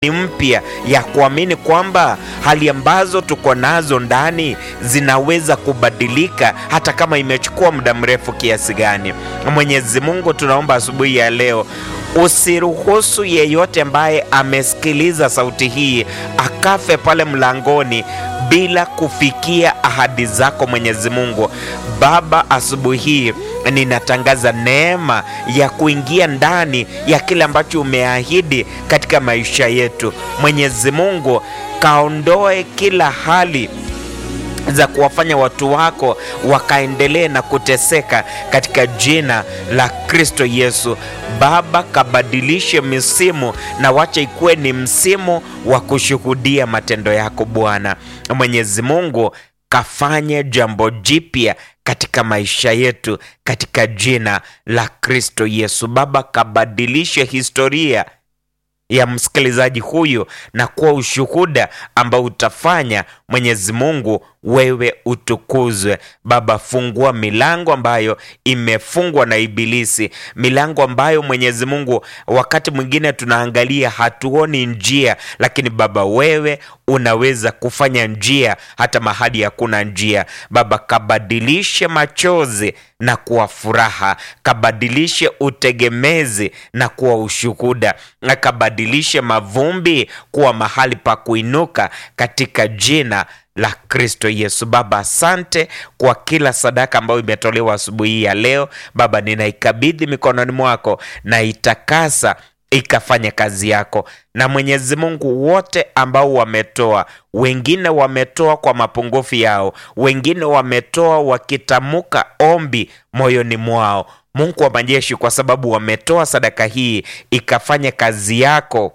mpya ya kuamini kwamba hali ambazo tuko nazo ndani zinaweza kubadilika hata kama imechukua muda mrefu kiasi gani. Mwenyezi Mungu, tunaomba asubuhi ya leo usiruhusu yeyote ambaye amesikiliza sauti hii akafe pale mlangoni bila kufikia ahadi zako Mwenyezi Mungu. Baba, asubuhi hii ninatangaza neema ya kuingia ndani ya kile ambacho umeahidi katika maisha yetu. Mwenyezi Mungu, kaondoe kila hali za kuwafanya watu wako wakaendelee na kuteseka katika jina la Kristo Yesu. Baba, kabadilishe misimu na wacha ikuwe ni msimu wa kushuhudia matendo yako Bwana. Mwenyezi Mungu, kafanye jambo jipya katika maisha yetu katika jina la Kristo Yesu. Baba, kabadilishe historia ya msikilizaji huyu na kuwa ushuhuda ambao utafanya Mwenyezi Mungu wewe utukuzwe. Baba, fungua milango ambayo imefungwa na Ibilisi, milango ambayo Mwenyezi Mungu wakati mwingine tunaangalia hatuoni njia, lakini Baba wewe unaweza kufanya njia hata mahali hakuna njia. Baba, kabadilishe machozi na kuwa furaha, kabadilishe utegemezi na kuwa ushuhuda, na kabadilishe mavumbi kuwa mahali pa kuinuka katika jina la Kristo Yesu. Baba, asante kwa kila sadaka ambayo imetolewa asubuhi ya leo. Baba, ninaikabidhi mikononi mwako na itakasa ikafanya kazi yako. Na Mwenyezi Mungu, wote ambao wametoa, wengine wametoa kwa mapungufu yao, wengine wametoa wakitamuka ombi moyoni mwao. Mungu wa majeshi, kwa sababu wametoa sadaka hii ikafanya kazi yako,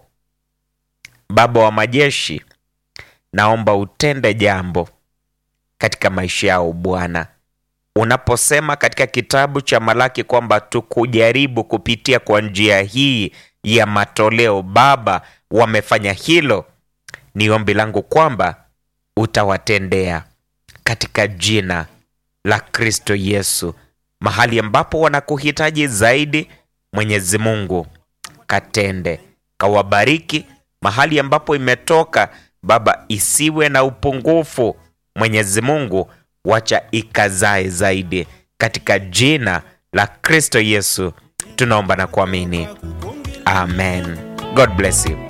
Baba wa majeshi, naomba utende jambo katika maisha yao Bwana. Unaposema katika kitabu cha Malaki kwamba tukujaribu kupitia kwa njia hii ya matoleo, Baba, wamefanya hilo. Ni ombi langu kwamba utawatendea katika jina la Kristo Yesu. Mahali ambapo wanakuhitaji zaidi, Mwenyezi Mungu katende, kawabariki. Mahali ambapo imetoka Baba, isiwe na upungufu. Mwenyezi Mungu, wacha ikazae zaidi, katika jina la Kristo Yesu tunaomba na kuamini, amen. God bless you.